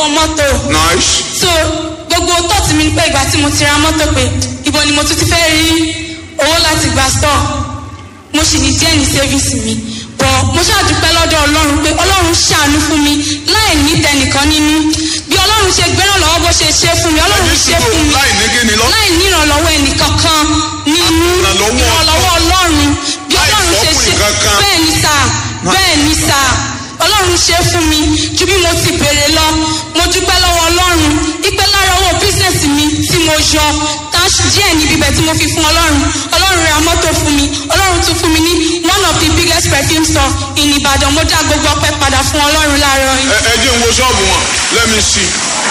mọ́tò nice so gbogbo tọ́ọ̀tì mi ni pé ìgbà tí mo ti ra mọ́tò pé ibo ni mo tún ti fẹ́ rí owó láti gba store mo sì ní díẹ̀ ní savings mi bọ̀ mo ṣàdúpẹ́ lọ́dọ̀ ọlọ́run pé ọlọ́run ṣàánú fún mi láì ní tẹnìkan nínú bí ọlọ́run ṣe gbẹ́ràn lọ́wọ́ bó ṣe ṣe fún mi ọlọ́run ẹni ṣe sùúrù fún mi láì ní kíni lọ láì ní ìrànlọ́wọ́ ẹnìkankan nínú Ìrànlọ́wọ́ ìrànlọ́wọ́ ọlọ́run bí Láì ọlọ́run ṣe fọ́kùnrin ṣe kankan. bẹ́ẹ̀ ni sà bẹ́ẹ̀ ni sà ọlọ́run ṣe fún mi ju bí mo ti béèrè lọ mo dúpẹ́ lọ́wọ́ ọlọ́run ipe lára owó bísíǹsì mi tí mo yọ táṣì díẹ̀ níbi ibẹ̀ tí mo fi fún ọlọ́run ọlọ́run ra mọ́tò fún mi ọlọ́run tún fún mi ní one of the biggest perfume store in Ìbàdàn mo dá gbogbo ọpẹ́ padà fún ọlọ́run láàárọ̀ yìí. ẹ ẹ jẹ́ n wo ṣọ́ọ̀bù wọn let me see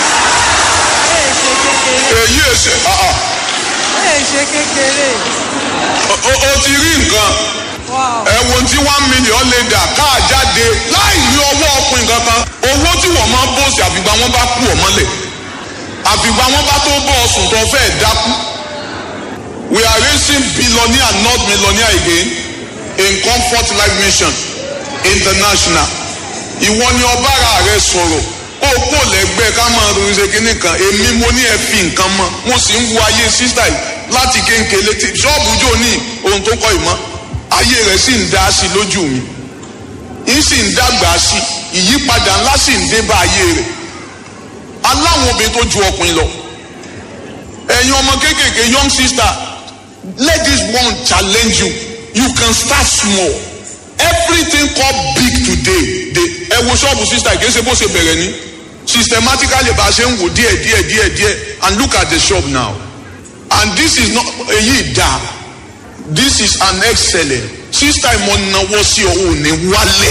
èyí èsè ah ah ẹ ṣe kékeré o- o o ti rí nǹkan wow ẹ wo tí one million lè dà káà jáde láì ní ọwọ́ ọkùnrin kankan owó tí wọ́n máa bọ́ọ̀sì àfìgbà wọn bá kú ọ̀ mọ́lẹ̀ àfìgbà wọn bá tó bọ́ọ̀sùn tó fẹ́ dákú we are raising billionaire not millionaire again in comfort life mission international ìwọ ni ọbára rẹ sọ̀rọ̀ ó kò lẹ́gbẹ́ ká máa ronú ṣe kínní kan èmi mo ní ẹ fi nǹkan mọ́ mo sì ń wo ayé sísá yìí láti kéńkéle tí ṣọ́ọ̀bù jò ní ohun tó kọ́ ìmọ̀ ayé rẹ̀ sì ń dá sí lójú mi ń sì ń dàgbà sí ìyípadà ńlá sì ń dé bá ayé rẹ̀ aláwọn obìnrin tó ju ọkùnrin lọ ẹ̀yin ọmọ kéékèèké young sister let this one challenge you you can start small everything called big today dey ẹ wo ṣọ́ọ̀bù sister kìí ṣe bó ṣe bẹ̀rẹ̀ ní systematically bá a ṣe ń wò díẹ̀ díẹ̀ díẹ̀ díẹ̀ and look at the shop now and this is not èyí dá this is an excellent sister ìmọ̀ náwó sí ọ̀hún ní wálé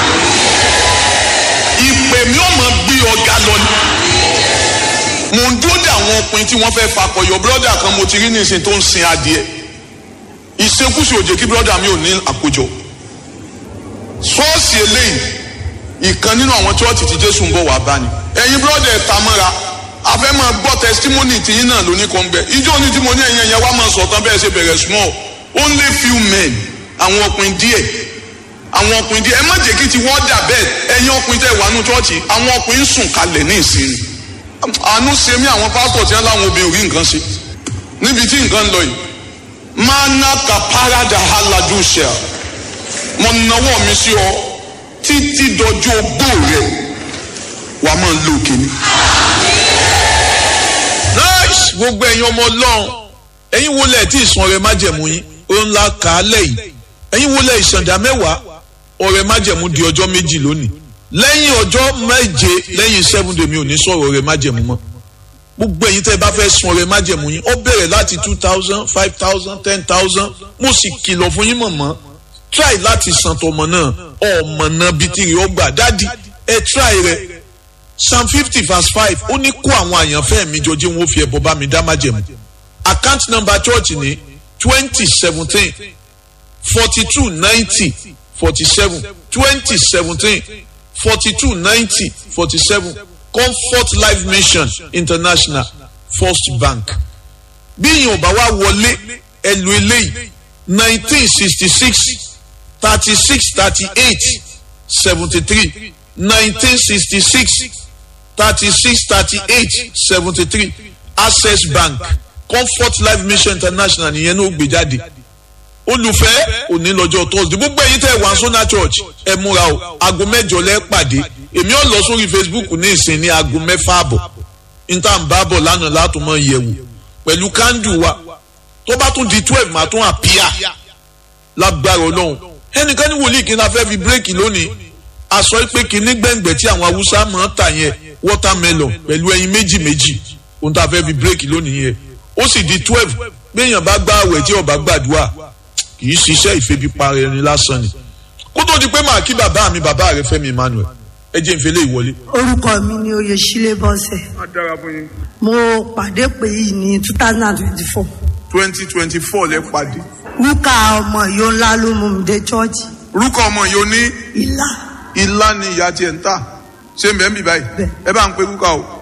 ìpè mi ò mọ̀ gbé ọ̀gá lọ ni mo ń dúró de àwọn ọkùnrin tí wọ́n fẹ́ fakọyọ brọ́dà kan mo ti rí nísìnyí tó ń sin adìẹ ìṣekúṣe òjè kí brọ́dà mi ò ní àkójọ ṣọ́ọ̀ṣì eléyìí ìkan nínú àwọn chọ́ọ̀tì tí jésù ń bọ̀ wá bá ni ẹ̀yin brọ́dà ẹ̀ ta mọ́ra a fẹ́ máa gbọ́ testimony tìyín náà lóní kan bẹ́ẹ̀ ijó ní tí mo ní ẹ̀yìn ẹ̀yẹ wá máa sọ̀tàn bẹ́ẹ̀ ṣe bẹ̀rẹ̀ small only few men àwọn ọkùnrin díẹ̀ àwọn ọkùnrin díẹ̀ ẹ má jẹ́ kí ti wọ́n dà bẹ́ẹ̀ ẹ̀yin ọkùnrin tẹ̀ wà nù chọ́ọ̀chì àwọn ọkùnrin sùn kalẹ̀ ní ìsinmi àánú ṣe mí àwọn pásítọ̀ tí wọ́n láwọn obìnrin rí nǹkan ṣe níbi tí nǹkan lọ yìí mana kaparada haladusha mo nawọ́ mi sí ọ títí dọjọ́ ogbó rẹ wàá máa lo kìíní. nice gbogbo ẹ̀yin ọmọ ọlọ́run ẹ̀yin wo lẹ̀ tí ìsan ọrẹ májẹ̀mú yín ó ń la kà á lẹ́yìn ẹ̀yin wo lẹ̀ ìsàndà mẹ́wàá ọrẹ májẹ̀mú di ọjọ́ méjì lónìí lẹ́yìn ọjọ́ méje lẹ́yìn seven day mi ò ní sọ̀rọ̀ ọrẹ májẹ̀mú mọ́ gbogbo ẹ̀yin tẹ́ ẹ bá fẹ́ sun ọrẹ májẹ̀mú yín ó bẹ̀rẹ̀ láti two thousand five thousand ten thousand mo sì kìlọ̀ fún yín mọ̀mọ́ try láti san tọmọ náà ọmọ náà bíi tìrì ọgbà dádì ẹ try rẹ psalm fifty verse five ó ní kó àwọn àyànfẹ́ mi jọ jẹ́ wọn ó fi ẹbọ bá mi dá májẹ̀mú account number church ní twenty seventeen forty two ninety forty seven twenty seventeen forty two ninety forty seven comfort life mission international first bank bí ìyẹn ò bá wá wọlé ẹlò eléyìí nineteen sixty six thirty six thirty eight seventy three nineteen sixty six thirty six thirty eight seventy three access bank comfort life mission international nìyẹn ní ó gbé jáde olùfẹ́ òní lọ́jọ́ thursday gbogbo ẹ̀yin tẹ́ wà sọ́nà church ẹ múra o aago mẹ́jọ lẹ́ pàdé èmi ò lọ sórí facebook ní ìsìn ní aago mẹ́fà àbọ̀ níta ń bá bọ̀ lánàá látún mọ́ yẹ̀wò pẹ̀lú kándù wa tó bá tún di twelve máa tún àpíà lágbára ọlọ́run ẹnìkan ní wòlíì kí n la fẹ́ fi bírèkì lónìí aṣọ pé kínní gbẹ̀ngbẹ̀ tí àwọn haúsá máa ń tà yẹn watermelon pẹ̀lú ẹyin méjì méjì ohun tá a fẹ́ fi bírèkì lónìí yẹn ó sì di twelve béèyàn bá gbá àwẹ̀ tí ọba gbàdúrà kì í ṣiṣẹ́ ìfẹ́bípa ẹni lásán ni kó tó di pé màá kí bàbá mi bàbá rẹ Fẹ́mi Emmanuel ẹ jẹ́ ìfẹ́lẹ́ ìwọlé. orúkọ mi ni oyèsílẹ̀ bọ́sẹ̀ á dára fún yín. mo pàdé pé yìí ní two thousand and twenty four twenty twenty four lẹ pàdé. rúkà ọmọ ìyó ńlá ló mú mi dé chọ́ọ̀chì orúkọ ọmọ yìí ó ní ìlà ilá ni ìyá tiẹ̀ ń tà ṣé ń bẹ́ẹ̀ ń bì báyìí Bẹ́ẹ̀. ẹ bá ń pe kúkà o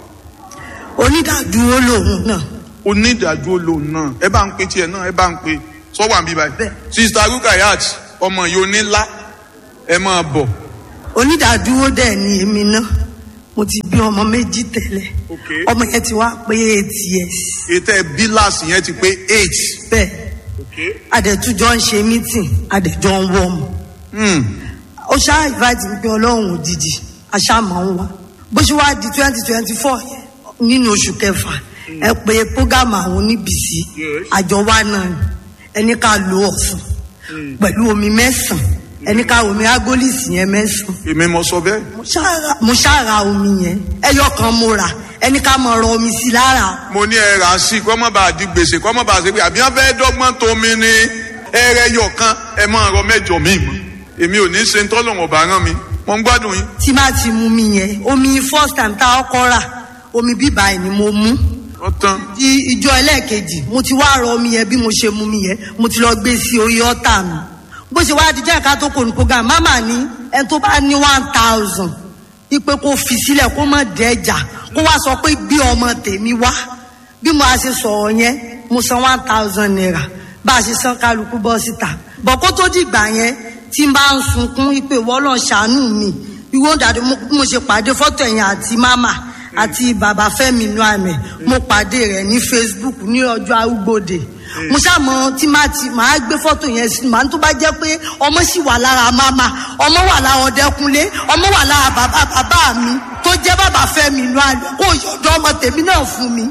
onídàádúró lòun náà onídàájú lòun náà ẹ bá ń pe tiẹ̀ náà ẹ bá ń pe sọ́wọ́ àbí báyìí. Bẹ́ẹ̀. sista rukayat ọmọ yìí ó ní lá ẹ máa bọ̀ onídàádúró dẹ̀ ni èmi náà mo ti bí ọmọ méjì tẹ́lẹ̀ Okay. ọmọ yẹn ti wá pé eight years ètò ẹ bíláàsì yẹn ti pé eight. bẹ́ẹ̀ adẹ̀tújọ́ ń ṣe meeting adẹ̀jọ́ ń wọ́ mu ó ṣáà invite mi pé ọlọ́run òjijì aṣáàmọ̀ ń wá bó ṣe wá di twenty twenty four nínú oṣù kẹfà ẹ pé program àwọn oníbìsí àjọ wa náà ni. ẹni ká lo ọ̀sùn pẹ̀lú omi mẹ́sàn-án ẹni ká omi agolisi yẹn mẹ́sàn-án èmi mo sọ bẹ́ẹ̀. mo ṣáà- mo ṣáà ra omi yẹn ẹyọ kan mo rà ẹni ká mọ rọ omi sí lára mo ní ẹ rà á sí kọ́ mọ́ bá a di gbèsè kọ́ mọ́ bá a ṣe pé àbí wọ́n fẹ́ dọ́gbọ́n tó mi ní ẹrẹ yọ kan ẹ máa rọ mẹ́jọ mi mọ́ èmi ò ní ṣe ń tọ́lọ̀ ọ̀bà rán mi mo ń gbádùn yín. tí má ti mú mi yẹn omi first time tá a kọ́ rà omi bíbá ẹ̀ ni mo mú wọ́n tán di ìjọ ẹlẹ́ẹ̀kejì mo ti wá rọ omi yẹn bí mo ṣe mú mi yẹn mo ti lọ gbé sí orí ọ́tà mi bó ṣe wá di jẹ́ ẹ̀ka tó kò ní program mama ní ẹni tó bá ní one thousand ipe kó fi sílẹ̀ kó má dẹ́jà kó wá sọ pé gbé ọmọ tèmi wá bí mo a ṣe sọ̀rọ̀ yẹn mo san one thousand naira bá a ṣe san kálukú bọ́ síta bọ̀ kó tó dìgbà yẹn tí n bá ń sunkún ipe wọ́lọ́ ṣàánú mi ìwọ dàdé mo mo ṣe pàdé fọ́tò ẹ̀yìn àti mama àti bàbá fẹ́mi inú àmì mo pàdé rẹ̀ ní facebook ní ọjọ́ arúgbòde mo ṣàmọ tí má ti máa gbé fọ́tò yẹn sí màá tó bá jẹ́ pé ọmọ sì wà lára mama ọmọ wà lára ọdẹkunlé ọmọ wà lára bàbá bàbá mi tó jẹ́ bàbá fẹ́mi inú àmì kó yọ̀dọ̀ ọmọ tèmi náà fún mi.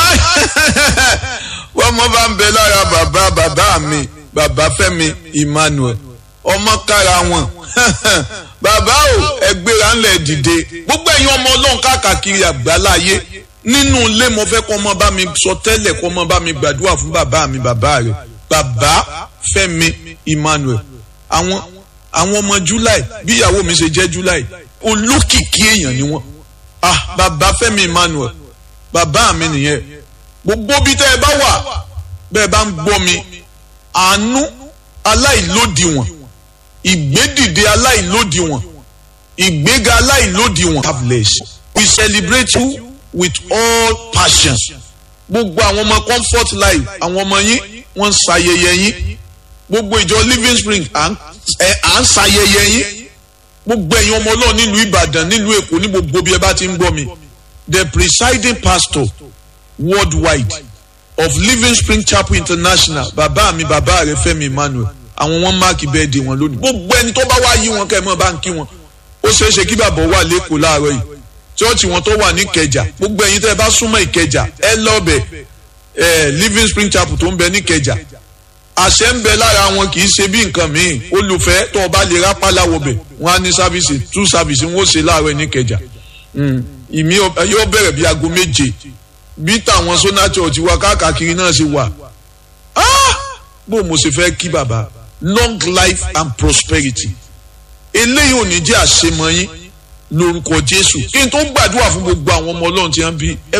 wọ́n mọ bá ń bẹ lára bàbá bàbá mi bàbá fẹ́mi emmanuel ọmọ kára wọn bàbá o ẹgbẹ́ra ńlẹ̀ dìde gbogbo ẹ̀yin ọmọ ọlọ́run káàkiri àgbáláyé nínú ilé mo fẹ́ kọ́ ọmọ bá mi sọ tẹ́lẹ̀ kọ́ ọmọ bá mi gbàdúrà fún bàbá mi bàbá rẹ̀ bàbá fẹ́mi emmanuel àwọn àwọn ọmọ july bí ìyàwó mi ṣe jẹ́ july olókìkí èèyàn ni wọ́n ah bàbá fẹ́mi emmanuel bàbá mi nìyẹn gbogbo bí tẹ́ ẹ bá wà bẹ́ẹ̀ bá ń gbọ́ mi àánú aláìlódiwọ̀n ìgbédìde aláìlódiwọ̀n ìgbéga aláìlódiwọ̀n have less we celebrate you with all passion gbogbo àwọn ọmọ comfort life àwọn ọmọ yín wọ́n ń ṣayẹyẹ yín gbogbo ìjọ living spring à ń ẹ- à ń ṣayẹyẹ yín gbogbo ẹ̀yin ọmọ ọlọ́run nílùú ìbàdàn nílùú èkó ní gbogbo bí ẹ bá ti ń gbọ́ mi the presiding pastor worldwide of living spring chapel international bàbá mi bàbá rẹ fẹmi emmanuel àwọn wọn máàkì bẹẹdì wọn lónìí gbogbo ẹni tó bá wá yí wọn kẹ mọ bá ń kí wọn ó ṣeé ṣe kí bàbá wà lẹkọọ láàárọ yìí chọọchì wọn tó wà ní ìkẹjà gbogbo ẹyin tẹ ẹ bá súnmọ ìkẹjà ẹ lọbẹ ẹ living spring chapel tó ń bẹ ní ìkẹjà àṣẹ ń bẹ lára wọn kì í ṣe bí nǹkan míì olùfẹ́ tó o bá lè rápálá wọbẹ̀ wọn á ní sáfìsì tú sáfìsì wọn ó ṣe láàárọ̀ ní ìkẹjà Mm. ìmí ọ- yóò bẹ̀rẹ̀ bí aago méje bí tàwọn sona church wa káàkiri náà ṣe wà Ah! bó mo ṣe fẹ́ kí bàbá long life and prosperity eléyìí ò ní jẹ́ àṣemọ yín lórúkọ jésù kí n tó gbàdúrà fún gbogbo àwọn ọmọ ọlọ́run tí wọ́n bí ẹ